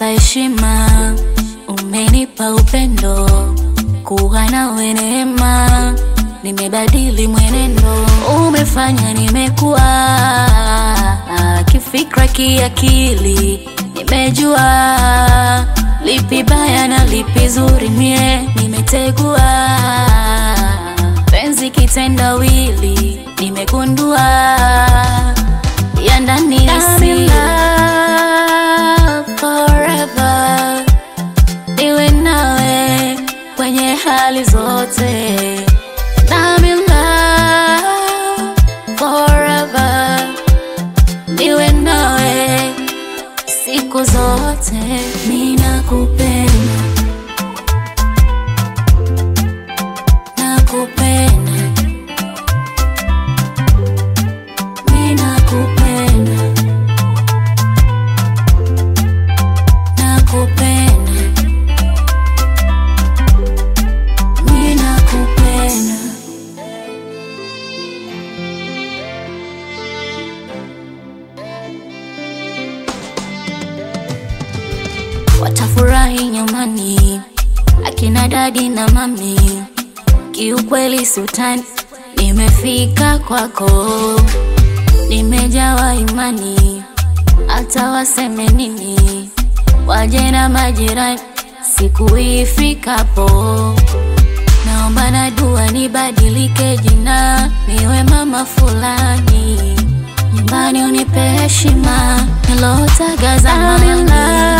umenipa heshima, umenipa upendo, kuwa nawe neema, nimebadili mwenendo, umefanya nimekuwa kifikra, kiakili, nimejua lipi baya na lipi zuri, mie nimetegua penzi kitendawili, nimegundua ya ndani nisi forever, niwe nawe kwenye hali zote. I'm in love forever, niwe nawe siku zote, ninakupenda, nakupenda, ninakupenda, nakupenda, ninakupenda. watafurahi nyumbani, akina dadi na mami. Kiukweli sultani, nimefika kwako, nimejawa imani, hata waseme nini, waje na majirani, siku ifikapo naomba na dua nibadilike jina, niwe mama fulani, nyumbani unipe heshima nilotaga zamani.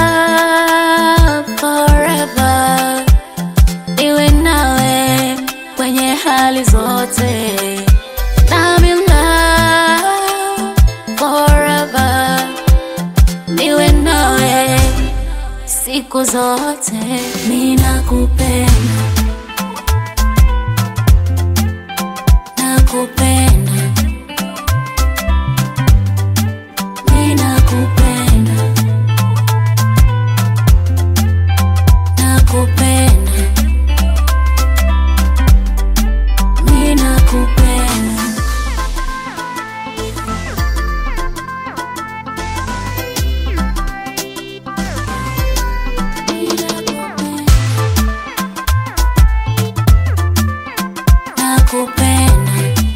Forever iwe nawe kwenye hali zote. I'm in love forever, niwe nawe siku zote, ninakupenda nakupenda, ninakupenda, nakupenda, ninakupenda. Nakupenda,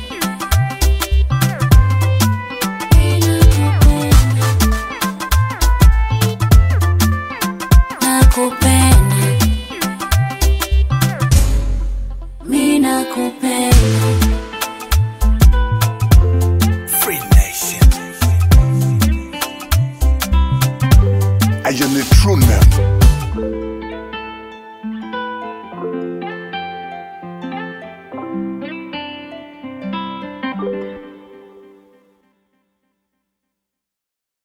nakupenda, mi nakupenda. Free Nation. I am the true man.